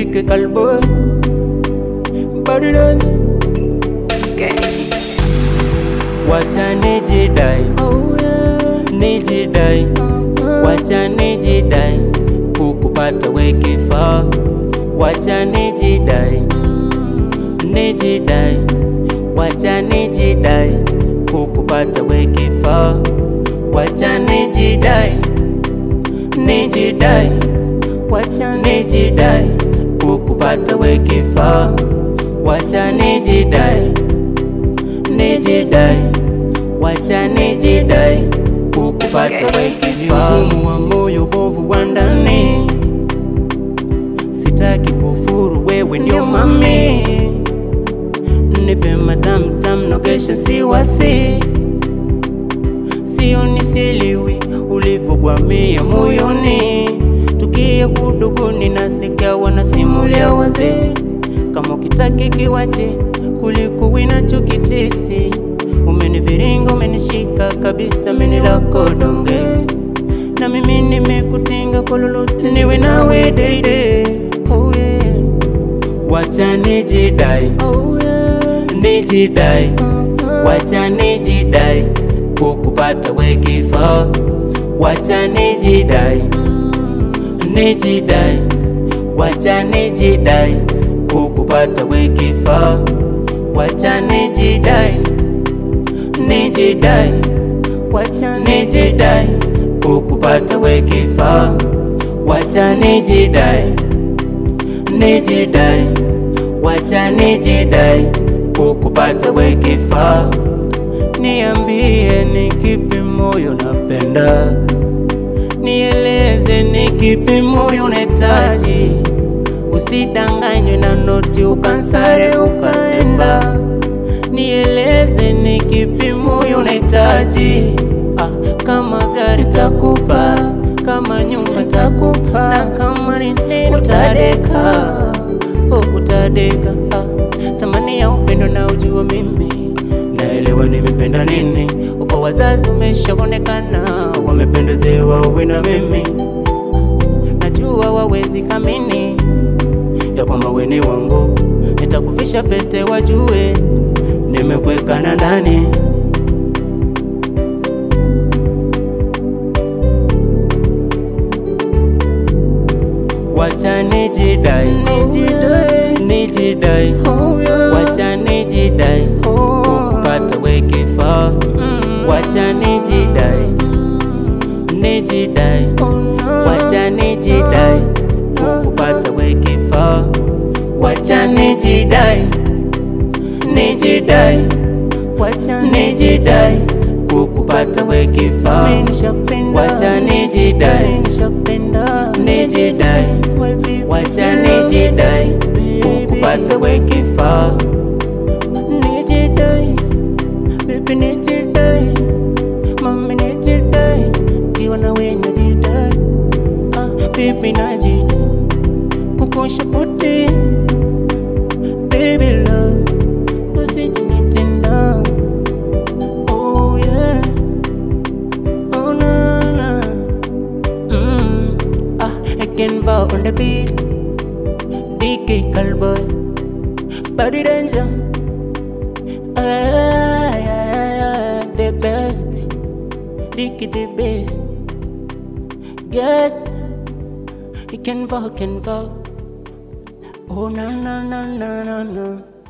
dike kalboy body dance wacha nijidai nijidai wacha nijidai kukupata we kifaa wacha nijidai nijidai wacha nijidai kukupata we kifaa wacha nijidai nijidai wacha nijidai kukupata we kifaa wacha nijidai nijidai wacha nijidai kukupata we kifaa Ugumu wa moyo bovu wa ndani sitaki kufuru wewe ndio mami nipe matamtam nogesha siwasi sio nisiliwi ulivyogwamia moyoni tukia kuduguni nasikia wanasimulia wazee kama ukitaki kiwache kuliko winacho kitesi umeniviringa umenishika kabisa mini lako donge na mimi nimekutinga kwa lolote niwe nawe daide oh yeah. wacha nijidai oh yeah. nijidai wacha nijidai kukupata we kifaa wacha nijidai nijidai wacha nijidai kukupata we kifaa wacha nijidai nijidai wacha nijidai kukupata we kifaa wacha nijidai nijidai wacha nijidai kukupata we kifaa niambie ni kipi moyo napenda nieleze ni kipi moyo unahitaji usidanganywe na noti ukansare ukaenda nieleze ni kipi moyo unahitaji ah, kama gari takupa kama nyumba takupa na kama ni nini utadeka oh, utadeka ah, thamani ya upendo na ujua mimi naelewa nimependa nini uko wazazi umeshaonekana wamependezewa uwe na mimi najua wawezi kamini ya kwamba weni wangu nitakufisha pete wajue nimekwekana ndani wacha nijidai nijidai nijidai wacha nijidai kukupata we kifaa wacha nijidai nijidai wacha nijidai kukupata we kifaa wacha nijidai nijidai wacha nijidai kukupata we kifaa wacha nijidai nijidai wacha nijidai kukupata we kifaa nijidai baby nijidai mami nijidai kiwa na we najidai ah, baby najidai kukusha puti baby love usijinitenda oh yeah oh na na mm. ah again vow on the beat DK Callboy body danger ah, yeah, yeah, yeah, the best DK the best get he can vow can vow oh na na na na na na